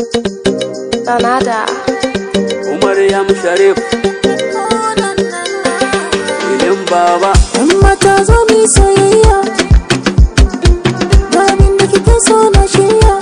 Sanada. Umar Yam Sharif Ilin Baba Yan mata zo mu yi soyayya Ga abin da kike so na shirya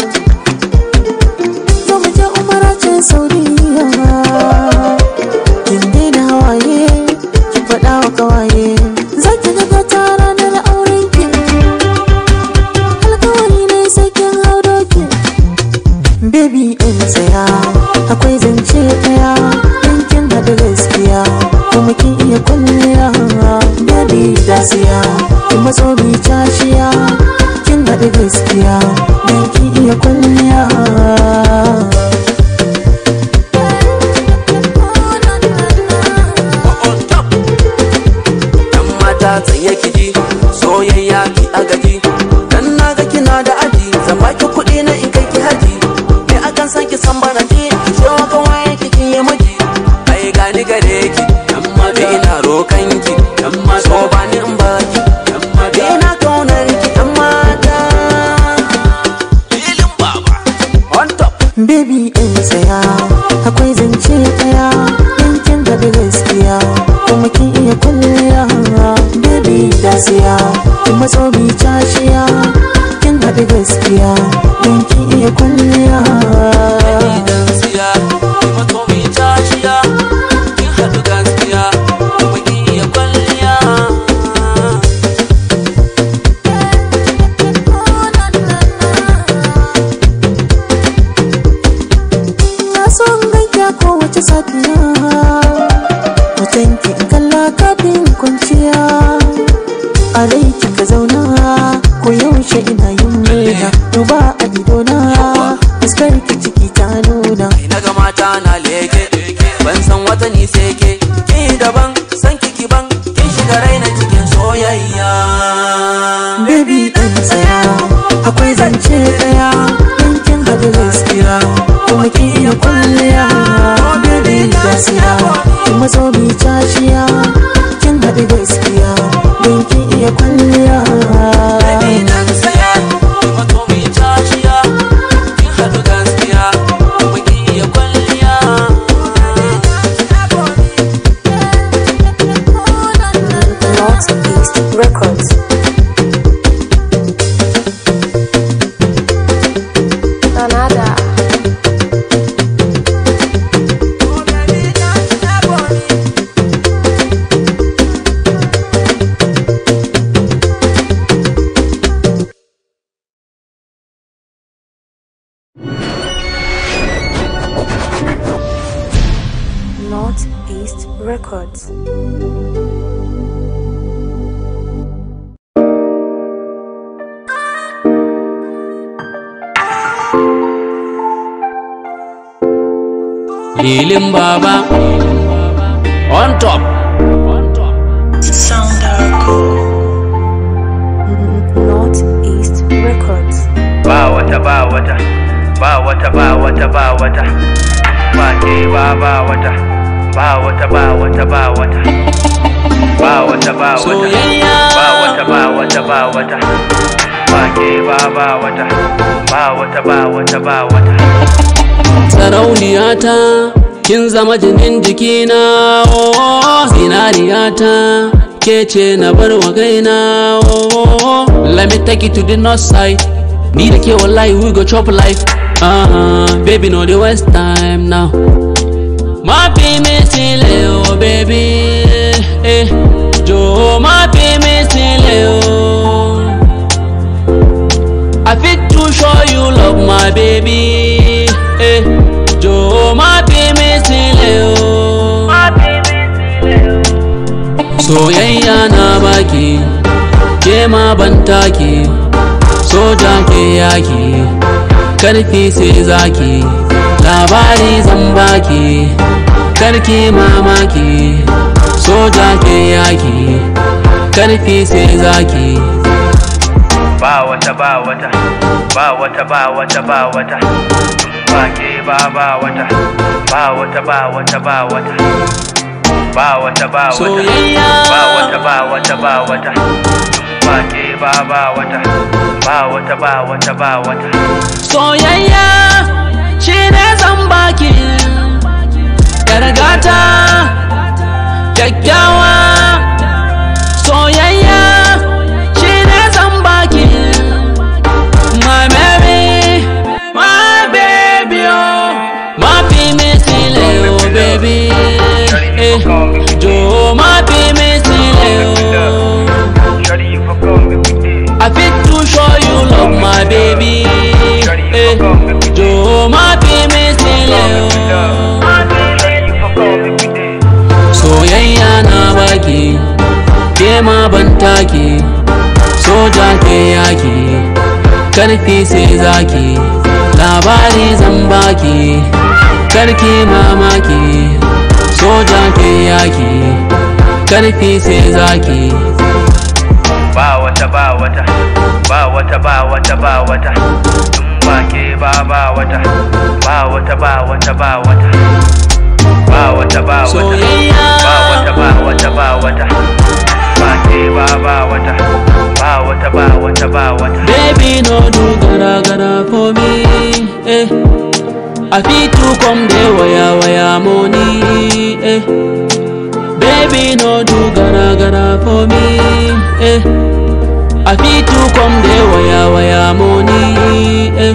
Zo mu je umara ce Saudiya Kin daina hawaye Ki faɗa wa kawaye Za ki ga gata ranar auren ki Alkawari ne sai kin hau doki Baby in tsaya Akwai zance ɗaya In kin haɗu gaskiya Kuma kin iya kwalliya Baby dasiya Kin matso bi cashiya Kin haɗu gaskiya Dan kin iya kwalliya on top Yan mata tsaye kiji soyayya ki agaji Dan naga kina da aji zan baki kuɗi na in kai ki haji Me akan san ki san baraji ki ce wa kawai ki kin yi miji Ai gani gare ki yan mata ina rokan ki yan mata so ba ni in baki yan mata ina kaunar ki yan mata Ilin Baba on top Baby in tsaya Akwai zance ɗaya In kin haɗu gaskiya Kuma kin iya kwalliya Baby dasiya Kin matso bi cashiya Kin haɗu gaskiya Dan kin iya kwalliya idan siya kuma to mi tashiya kin haɗu gaskiya kuma kin iya kwalliya Na so in ganki a kowace safiya Hoton ki in kalla kafin kwanciya A rai kika zauna ko yaushe ina yin murna Duba a idona fuskar ki ciki ta nuna Kai na ga mata na leke ban san wata ni sai ke ki daban san kiki ban kin shiga raina cikin soyayya Baby ɗan tsaya akwai zance ɗaya in kin haɗu gaskiya kuma ki iya kwalliya Baby gaskiya kin matso bi cashiya kin haɗu gaskiya don kin iya kwalliya idan siya kuma to mi tashiya kin haɗu gaskiya kuma kin iya kwalliya Northeast Records. Sanada. Northeast Records. Lilin Baba on top. Northeast Records. ba wata ba wata ba wata ba wata ba wata ba ke ba ba wata ba wata ba wata ba wata ba wata ba wata Soyayya. ba wata ba wata ba wata ba ke ba ba wata ba wata ba wata ba wata Sarauniyata kin zama jinin jikina oh, zinariyata ke ce na bar wa gaina oh, let me take you to the north side ni da ke wallahi we go chop life uh, baby no dey waste time now ma fi mi sílẹ̀ o baby eh, jọ̀ọ́ má fi mi sílẹ̀ o. I fit to show you love my baby eh, jọ̀ọ́ má fi mi sílẹ̀ o. Soyayya na baki ke ma ban take soja ke yaki karfi sai zaki labari zan baki karki mamaki soja ke yaki karfi sai zaki ba wata ba wata ba wata ba wata ba wata ba ke ba ba wata ba wata ba wata ba wata ba wata ba wata Soyayya. ba wata ba wata ba wata ba ke ba ba wata ba wata ba wata ba wata soyayya shi ne baki Yargata Kyakkyawa Soyayya Shi ne zan baki My baby My baby oh My baby still oh baby eh, Jo my baby still oh Shawty, you for come make we day. I fit to show you love my baby eh, Jo my baby still oh Shawty, you for come make we day. soyayya na baki ke ma ban take soja ke yaki karfi sai zaki labari zan baki karki mamaki soja ke yaki karfi sai zaki Ba wata ba wata, ba wata ba wata ba wata. In ba ke ba ba wata, ba wata ba wata ba wata. Ba wata ba wata, Soyayya. ba wata ba wata ba wata. Ba ke ba ba wata, ba wata ba wata ba wata. Baby, no do gara gara for me. Eh. I fit to come there waya waya money. Eh. Baby, no do gara gara for me. Eh. I fit to come there waya waya money. Eh.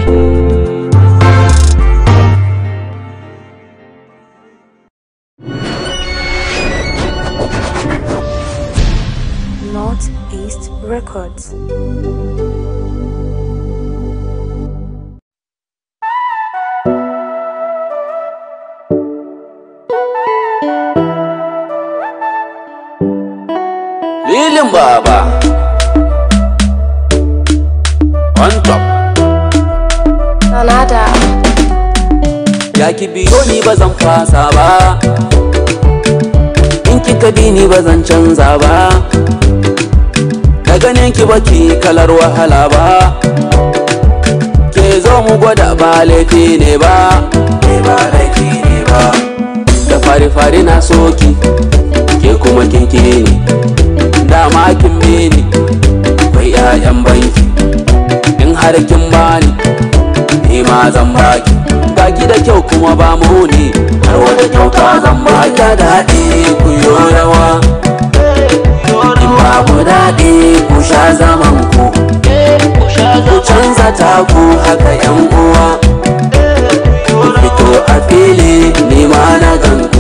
Northeast Records. Lilin baba. On top. Canada. Ya ki biyo ni ba zan fasa ba In kika bi ni ba zan canza ba Da ganin ki ba ki kalar wahala ba Ke zo mu gwada ba laifi ne ba Ke ba laifi ne ba Da fari-fari na soki Ke kuma kin ni Dama kin bi ni Kwai 'ya'yan banki In har kin bani ni ma zan baki baki da kyau kuma ba mu ne har wata kyauta zan baki da daɗi ku yo rawa in babu daɗi ku sha zaman ku ku canza taku haka yan uwa ku fito a fili ni ma na ganku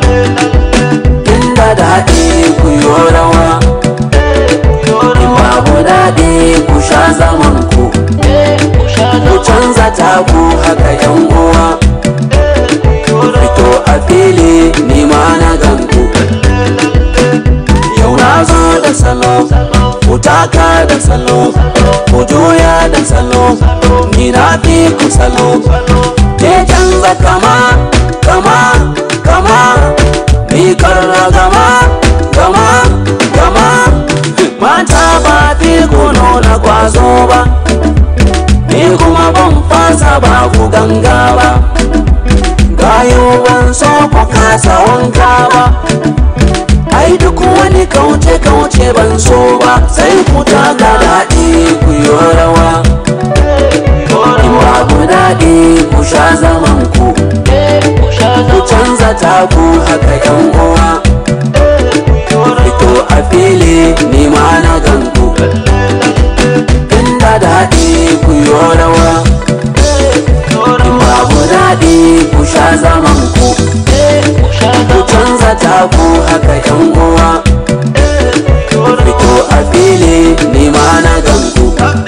inda daɗi ku yo rawa in babu daɗi ku sha zaman ku ku canza taku haka yan uwa fito a fili ni ma na ganku yau na zo da salo ku taka da salo ku juya da salo ni na fi ku salo ke canza kama kama kama ni karra gama gama gama mata ba fi ku nuna kwazo ba ni kuma ban fasa ba ku ganga ba gayo ban so ku kasa wanka ba ai duk wani kauce kauce ban so ba sai ku taka daɗi ku yi rawa in babu daɗi ku sha zaman ku ku canza taku haka yan uwa fito a fili ni ma na ganku inda daɗi ku yi rawa in babu daɗi ku sha zaman ku ku canza taku haka yan uwa fito a fili ni ma na ganku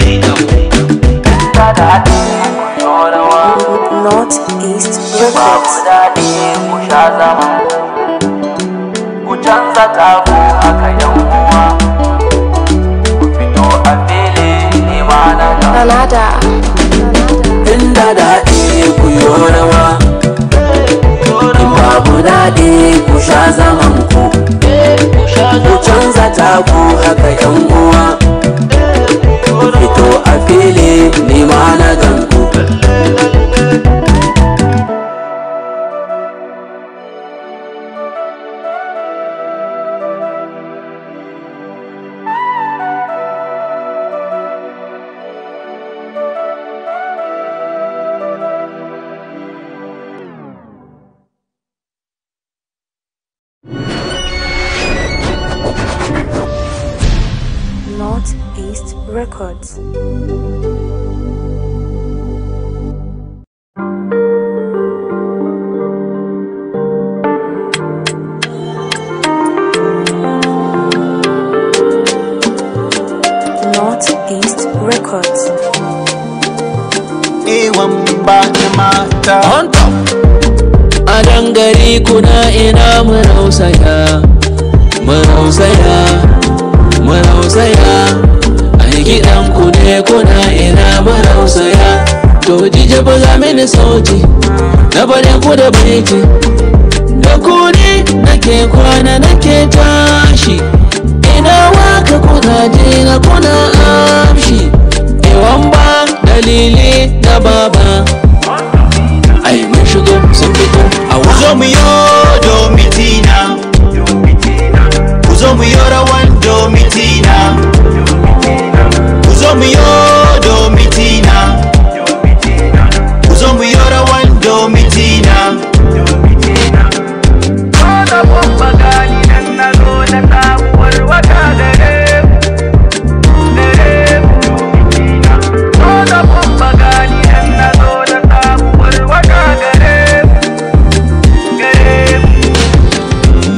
inda daɗi ku yi rawa Northeast babu Records. daɗi ku sha zaman ku canza taku haka yan uwa ku fito a fili ni ma na ganku Canada. inda daɗi ku yi rawa in babu daɗi ku sha zaman ku ku canza taku haka yan uwa fito a fili ni ma na ganku Northeast Records. Northeast Records. ewan ba na mata on top a dangare kuna ina mu rausaya mu rausaya mu rausaya a gidan ku ne kuna ina mu rausaya to dije buga mini sauti na bare ku da baiti da ku ne nake kwana nake tashi ina waka kuna je na kuna amshi ewan ba dalili na baba ai mun shigo sun fito a ku zo mu yo domitina ku zo mu yo rawan domitina ku zo mu yo domitina ku zo mu yo rawan domitina Dole babba gani nan na zo da sabuwar wata gare mu, gare mu. Dole babba gani nan na zo da sabuwar wata gare mu, gare mu.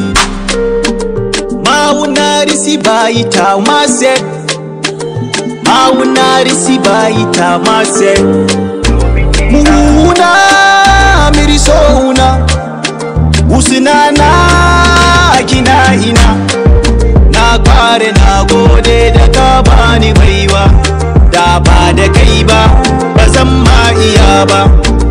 mawunari sibayita mase mawunari sibayita mase muhuna mirisouna usinana kina ina na kware na gode da ka bani baiwa da ba da kai ba ba zan ma iya ba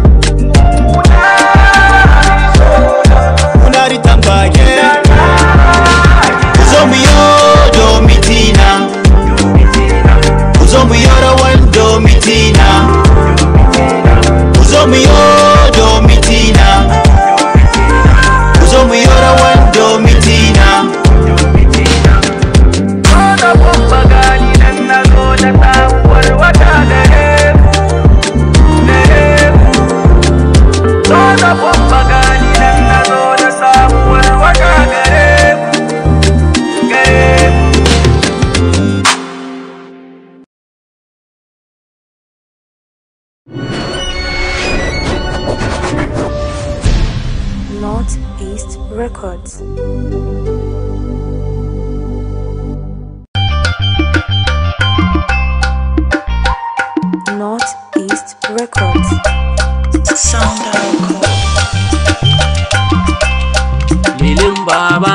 Unari tambage Uzo mu yo domitina Uzo mu yo rawan domitina Uzo mu yo domitina Uzo mu yo rawan domitina Dole babba gani nan na zo da sabuwar wata gare mu, gare mu. Dole babba gani nan na zo da sabuwar wata gare mu, gare mu. Northeast Records. Northeast Records. milin baba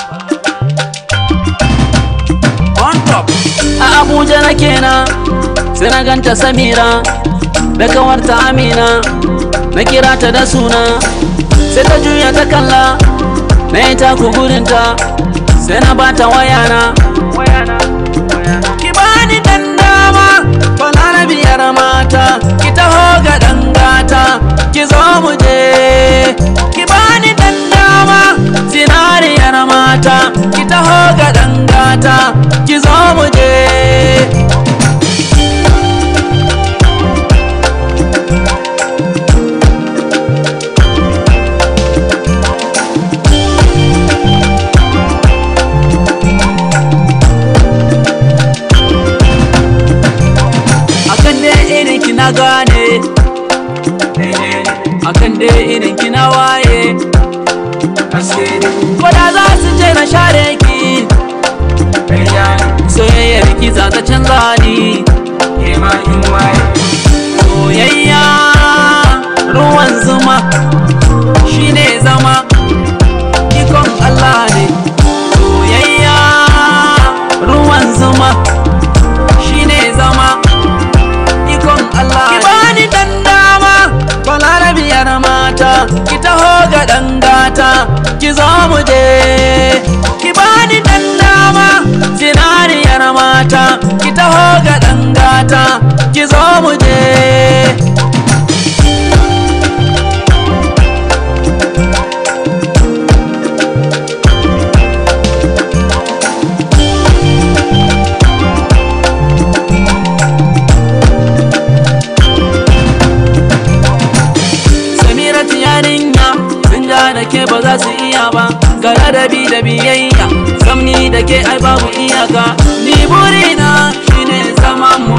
on top a abuja na kenan sai na ganta samira da kawarta amina na kira ta da suna sai ta juya ta kalla na yi taku gurinta sai na bata wayana ki bani dan dama bana na biyar mata ki taho ga dan gata ki zo mu je ki bani dan dama zinariyar mata ki taho ga dan gata ki zo mu je akan dai irin ki na gane akan dai irin ki na waye ko da za su ce na share ki soyayyar ki za ta canza ni soyayya ruwan zuma shine zama ikon Allah ne soyayya ruwan zuma shine zama ikon Allah ki bani dan dama balarabiyar mata ki taho ga dan gata ki zo mu je ki bani dan dama zinariyar mata ki taho ga dan gata ki zo mu je Samiratu yarinya sun ja da ke ba za su iya ba ga ladabi da biyayya samni da ke ai babu iyaka ni burina shine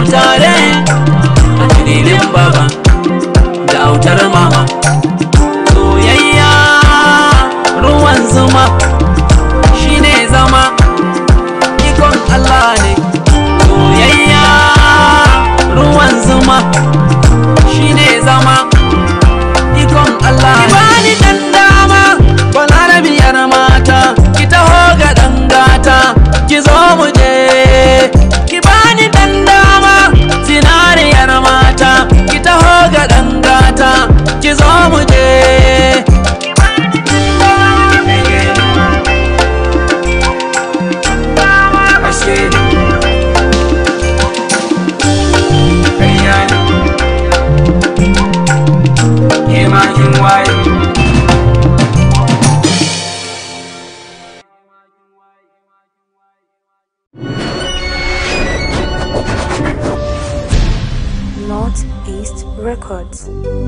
tare a dalilin baba da autar mama soyayya ruwan zuma shine zama ikon Allah ne soyayya ruwan zuma shine zama ikon Allah ne bani dan dama balarabiyar mata ki taho ga dan gata ki zo mu je ki bani dan dama zinariyar mata ki taho ga dan gata ki zo mu je Northeast Records.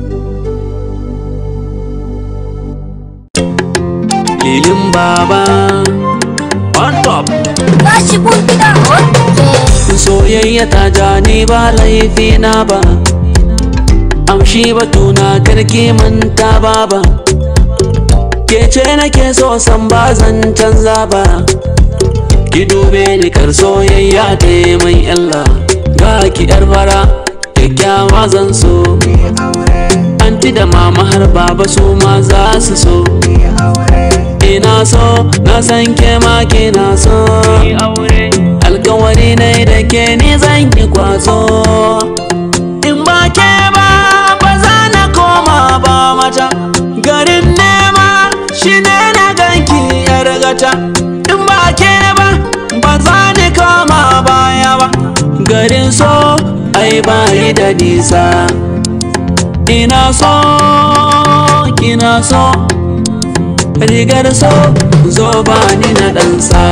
lilin baba on top Tashi mun gida oke. soyayya ta ja ni ba laifi na ba amshi batuna karki manta baba ke ce nake so san ba zan canza ba ki dube ni kar soyayya ta yi mai illa ga ki yar fara kyakkyawa zan so anti da mama har baba su ma za su so ina so na san ke ma kina so alkawari ne da ke ni zan yi kwazo in ba ke ba ba za na koma ba mata garin nema shi ne na ganki yar gata in ba ke ba ba za ni koma baya ba garin so ai bayi da nisa ina so kina so rigar so zo ba ni na ɗansa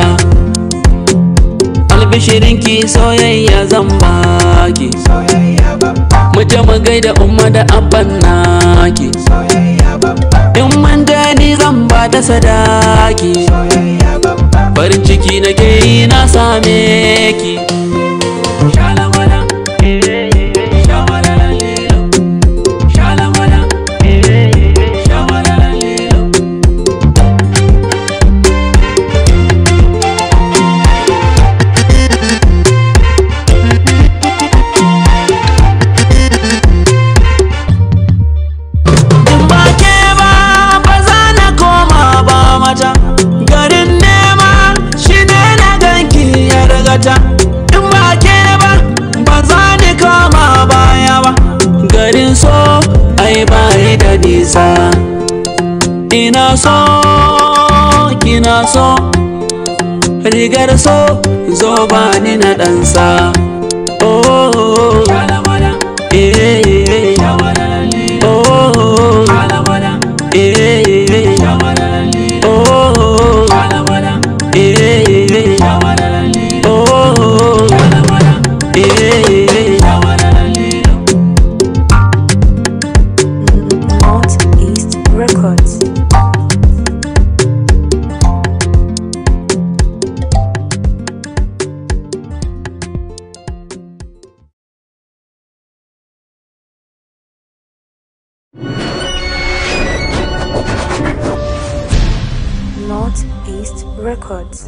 albishirinki soyayya zan baki mu je mu gaida umma da abban naki in mun ni zan ba da sadaki farin ciki nake yi na same ki Shalamala, eh, eh, eh, shamalala, lilo. Shalamala, eh, eh, eh, shamalala, lilo. in ba ke ba ba za na koma ba mata garin nema shi ne na ganki ya ragata in ba ke ba ba za ni koma baya ba garin so ai bayi da nisa ina so kina so rigar so zo ba ni na ɗansa oh eh, eh, eh. Oh, eh, eh, eh. Oh, eh, eh, eh. Oh, eh, eh, eh. Northeast Records. Northeast Records.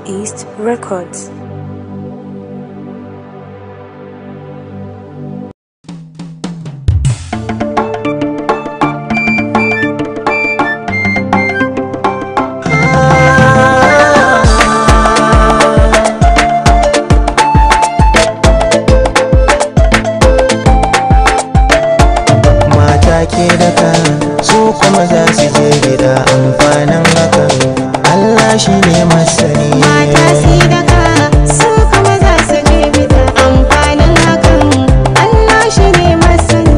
Northeast Records. mata ke daka su kuma za su je gida amfanin hakan Allah shi ne masani Mata si daka su kuma za su je bida amfanin hakan Allah shi ne masani.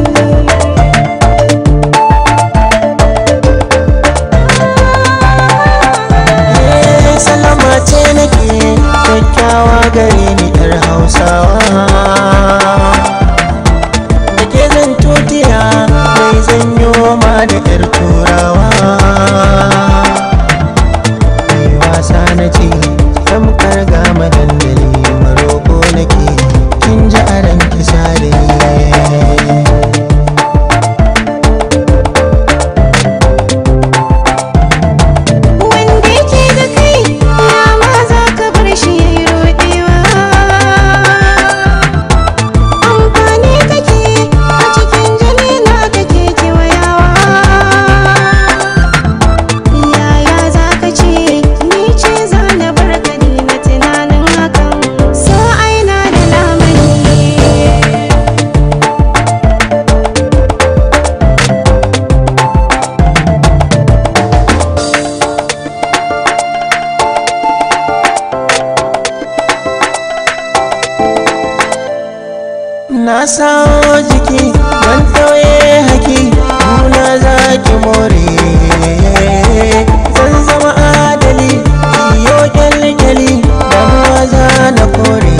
Eh, salama ce nake kyakkyawa gare ni yar hausawa da ke zan tutiya mai zanyo ma da yar turawa mai wasa na ce tamkar gama dandali maroko nake kin ji a ran kisa da ni Wanda yake da kai ya ma za ka bar shi ya yi roɗewa. Amfani kake a cikin jini na kake kewayawa. Yaya za ka ce ni ce za na bar ka ni na tunanin hakan so aina da lamani. na sawo jiki ban tauye haki nuna za ki more zan zama adali iyo kyalkyali damuwa za na kore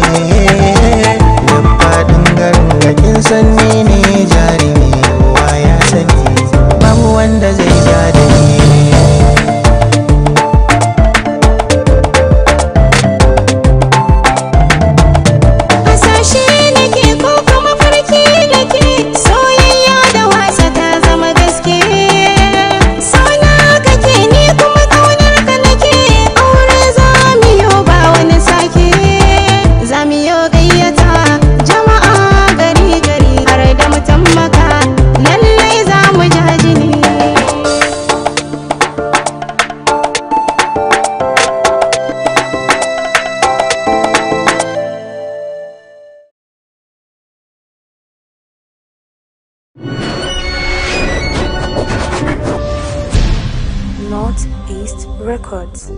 duk faɗin garin gakin sanni ne jarumi kowa ya sani babu wanda zai ja da ni Hasashe nake ko kuma farki nake soyayya da wasa ta zama gaske Sona kake ni kuma kaunar ka nake aure zamiyo ba wani sake Zamiyo gayyata jama'a gari gari har da mutan maka lallai za mu jajini Northeast Records.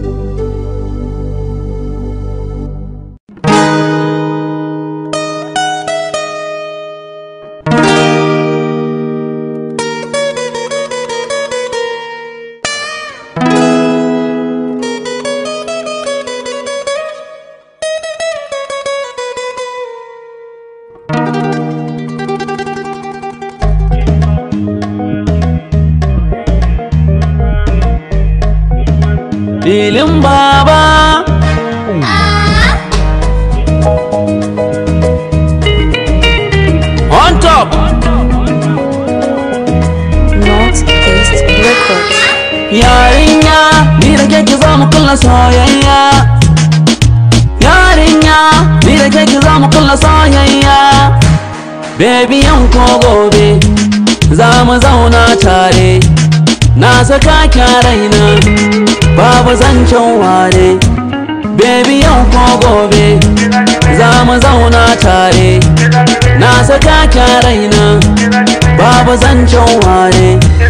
filin baba on top Northeast Records. yarinya ni da keke za mu kulla soyayya yarinya ni da keke za mu kulla soyayya baby yan ko gobe za mu zauna tare na saka kya raina babu zancen ware baby yau ko gobe za mu zauna tare na saka kya raina babu zancen ware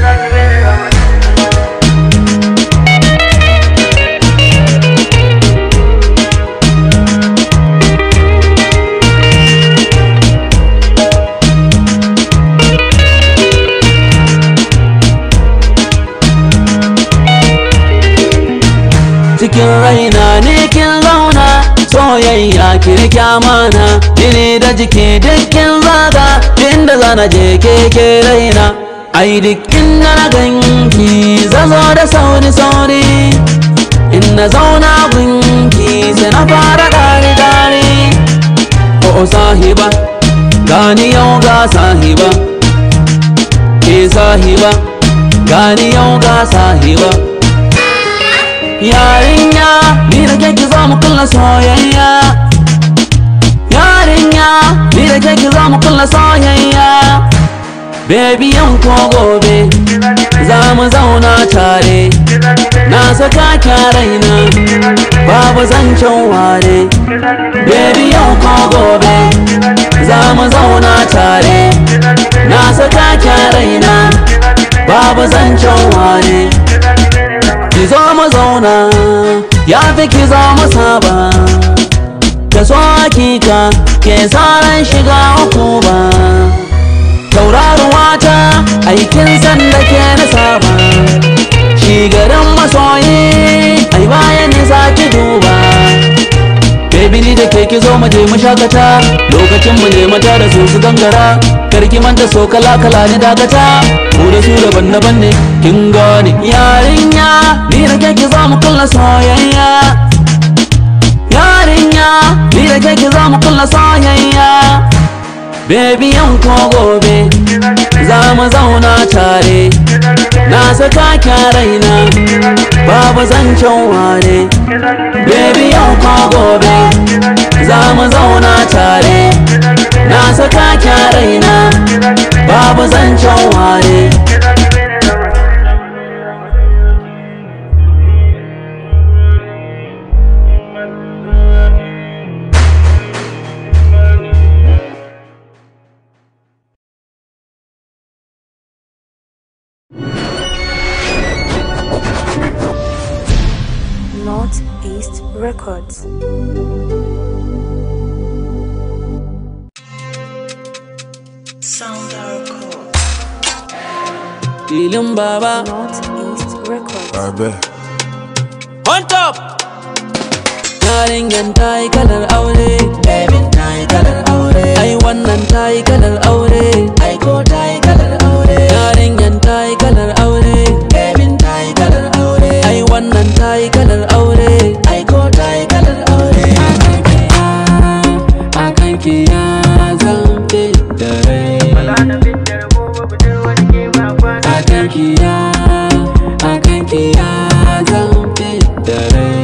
cikin raina ne kin zauna soyayya kirki amana jini da jiki dukkin zaga inda zana je keke raina ai dukkin na ganki zazo da sauri sauri in na zauna gunki sai na fara dare dare o sahiba gani yau ga sahiba ke sahiba gani yau ga sahiba yarinya ni da da ke ki zo mu kulla soyayya yarinya ni da ke ki zo mu kulla soyayya Baby yau ko gobe za mu zauna tare na saka ka raina babu zancen ware Baby yau ko gobe za mu zauna tare na saka ka raina babu zancen ware ki zo mu zauna ya fi ki zo mu saba ka so hakika ke tsaron shiga uku ba tauraruwa ta aikin sanda ke na saba shi garin masoyi ai bayan nisa ki duba Baby ni da ke ki zo mu je mu shakata lokacin mu ne mata da su su gangara karki manta so kala kala ni dakata mu da su daban daban ne kin gane yarinya ni da ke ki zo mu kulla soyayya yarinya ni da ke ki zo mu kulla soyayya Baby yau ko gobe za mu zauna tare na saka ka raina babu zancen ware Baby yau ko gobe za mu zauna tare na saka ka raina babu zancen ware Northeast Records. filin baba Northeast Records. Abe. on top yarinyan ta yi kalar aure babin ta yi kalar aure ai wannan ta yi kalar aure ai ko ta yi kalar aure yarinyan ta yi kalar aure babin ta yi kalar aure ai wannan ta yi kalar aure ai ko ta yi kalar aure akan ki ya zan da rai akan ki ya akan ki ya zan da rai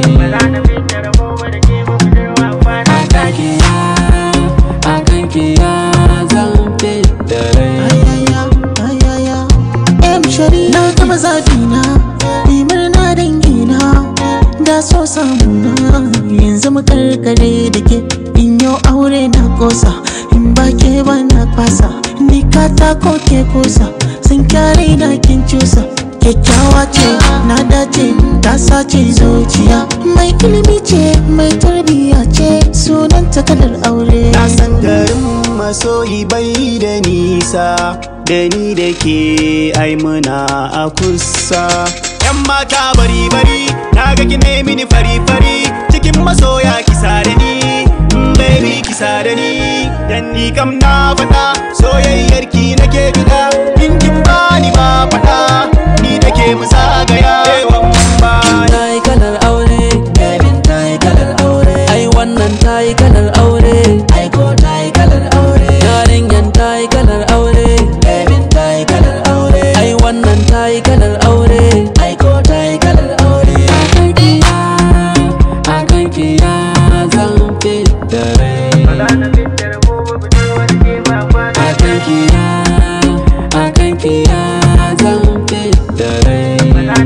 akan ki ya akan ki ya zan da rai ayaya ayaya em shari na gama zabina ni murna dangina da so samuna yanzu mu karkare da ke in yau aure na kosa in ba ke ba na kwasa ni katako ke kusa sun kyare na kin cusa kyakkyawa ce na dace ta sace zuciya mai ilimi ce mai tarbiya ce sunanta kalar aure Na san garin masoyi bai da nisa da ni da ke ai muna a kusa. Yan mata bari bari na ga ki ne mini fari fari cikin masoya kisa da ni mm, baby kisa da ni dan ni kam na faɗa soyayyar ki nake bida in kin bani ma faɗa ni da ke mu zagaya yawan baya. ta yi kalar aure babin ta yi kalar aure ai wannan ta yi kalar aure ai ko ta yi kalar aure yarinyan ta yi kalar aure babin ta yi kalar aure ai wannan ta yi kalar aure ai ko ta yi kalar aure akan ki ya akan ki ya zan da rai akan ki ya akan ki ya zan da rai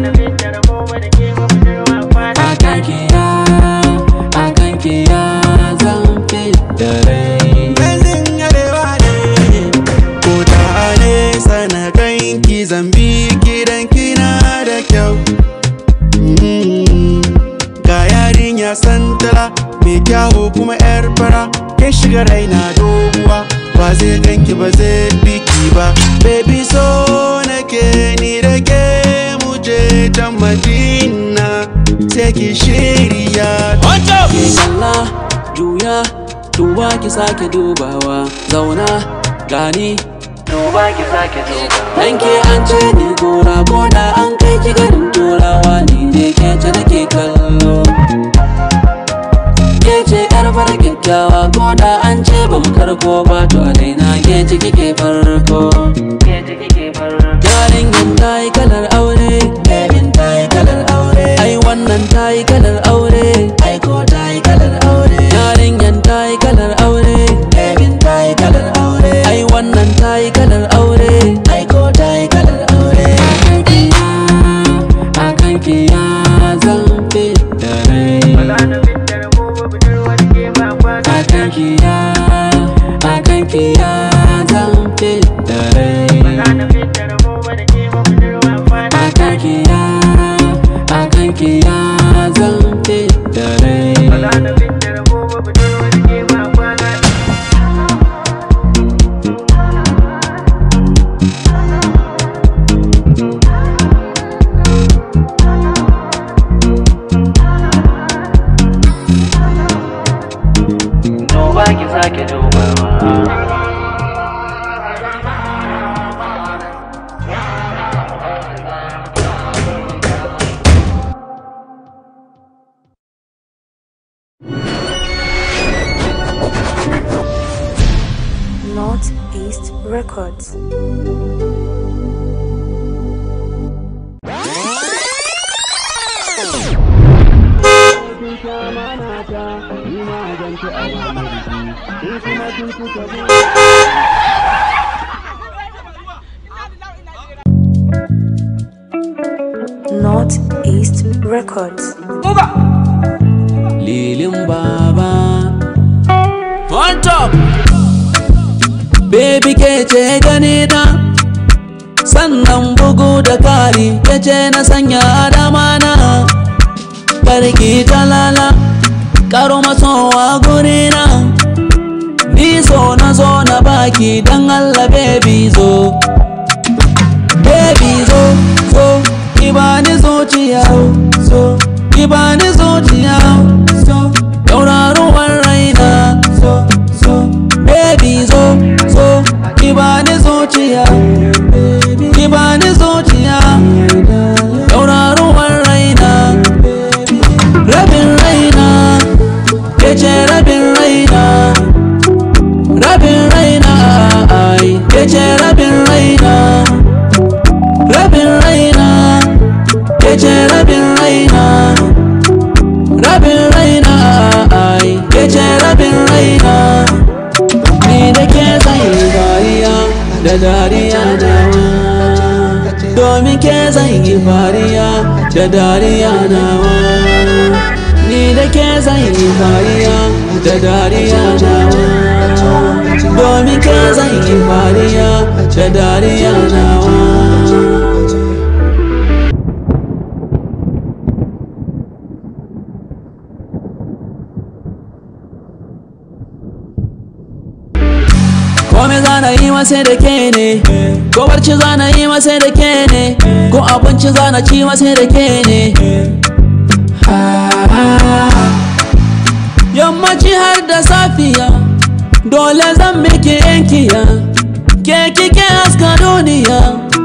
akan ki ya akan ki ya zan da rai Gazin arewa ne ko ta nesa na ganki zambi gidan kina da kyau Mm. ga yarinya santala mai kyawu kuma yar fara ke shiga raina doguwa ba zai ganki ba zai biki ba baby so nake ni da ke muje ta madina sai ki shirya ke kalla juya duba ki sake dubawa zauna gani duba ki sake dubawa dan ke an ce ni gora ko da an kai ki garin turawa ni ne ke ce nake kallo ke ce yar fara kyakkyawa ko da an ce ban karko ba to a daina ke ce kike farko yarinyan ta yi kalar aure babin ta yi kalar aure ai wannan ta yi kalar aure ai ki ya zan fidda rai akan ki ya akan ki ya zan fidda rai duba ki sake dubawa Northeast Records. Northeast Records. lilin baba on top baby ke ce gani na sannan bugu da kari ya ce na sanya dama na karki talala karo masowa gurina ni so na zo na baki dan Allah baby zo baby zo zo ki bani zuciya zo ki bani zuciya zo tauraruwar raina zo zo baby zo zo ki bani zuciya ki bani zuciya tauraruwar raina rabin raina ke ce rabin raina rabin raina ai ke ce rabin raina rabin raina ke ce rabin raina rabin raina ai ke ce rabin raina ni da ke zai dariya da dariya nawa domin ke zai yi fariya da dariya nawa ni da ke zai yi fariya da dariya nawa domin ke zai yi fariya da dariya nawa Kome zana yi masa da ke ne Ko barci zana yi masa da ke ne Ko abinci zana ci masa da ke ne Yammaci har da safiya Dole zan miki yankiya Ke kike haska duniya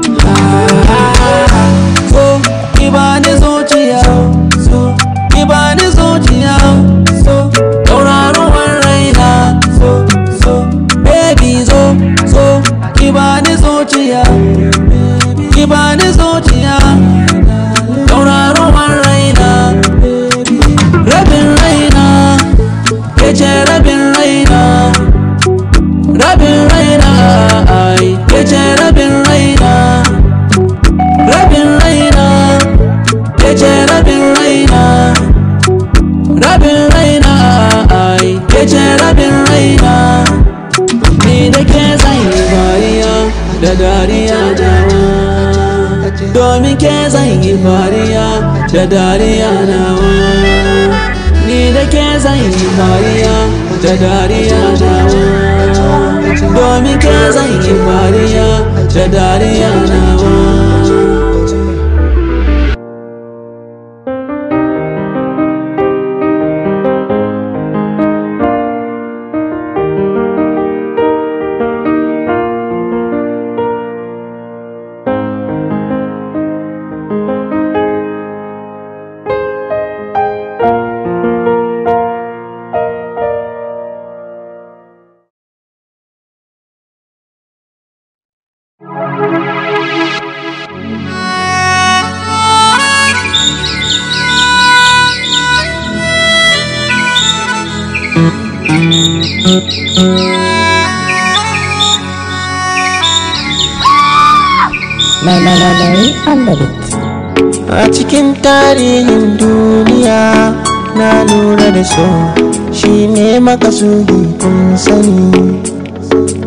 So ki bani zuciya So ki bani zuciya So tauraruwar raina So so baby zo zo ki bani zuciya ki bani zuciya tauraruwar raina rabin raina ke ce rabin raina rabin raina ai ke ce rabin raina rabin raina ke ce rabin raina rabin raina ai ke ce rabin raina ni da ke zai fariya da dariya nawa domin ke zai yi fariya da dariya nawa ni da ke zai yi fariya da dariya nawa domin ke zai yi fariya da dariya nawa A cikin tarihin duniya na lura da so shi ne makasudi kun sani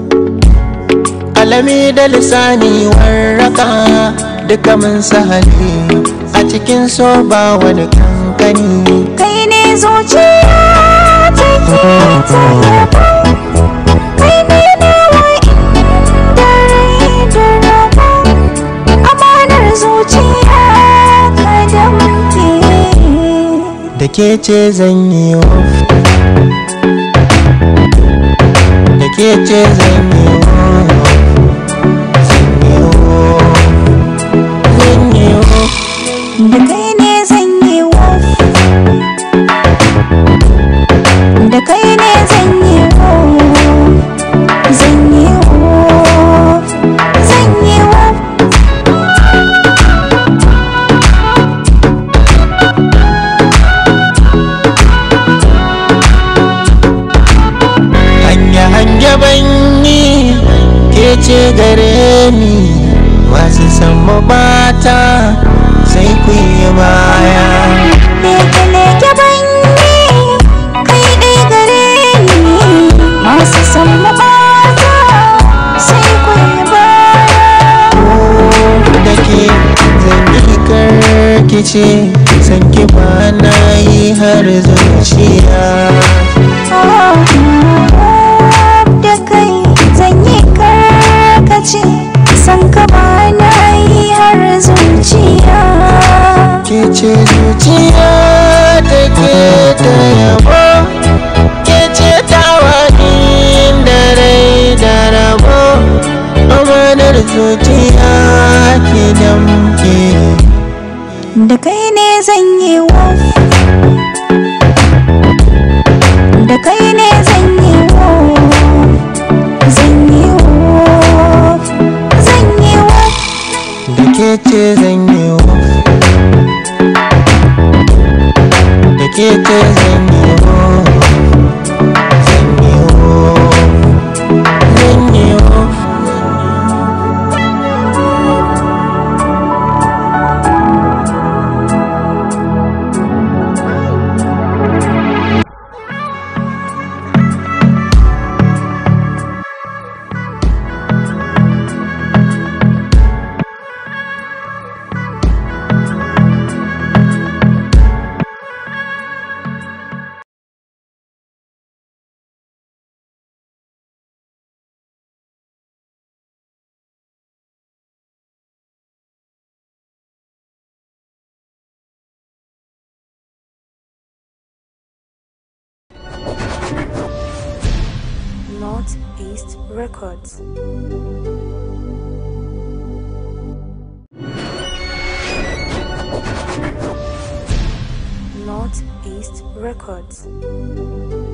kalami da lisani warraka duka mun sahali a cikin so ba wani kankani kai ne zuciya take ta yaba kai ne nawa inda rai da raba amanar zuciya ka damke da ke ce zan yi off da ke ce zan yi off zan yi off zan yi off da kai ne zan yi wof da kai ne zan yi wof zan yi wof zan yi wof hanya hanya banyi ke ce gare ni masu san mu bata sai ku yi baya leke leke banyi kai ɗai gare ni masu san mabata sai ku yi baya da ke zan yi karkice san ki ba na yi har zuciya da kai zan yi karkace san ka ba na yi har zuciya ke ce zuciya da ke ta yabo ke ce ta wani da rai da rabo amanar zuciya ke damke da kai ne zan yi wof da kai ne zan yi wof zan yi wof zan yi wof da ke ce zan yi off da ke ce zan yi off zan yi off zan yi off Northeast Records. Northeast Records.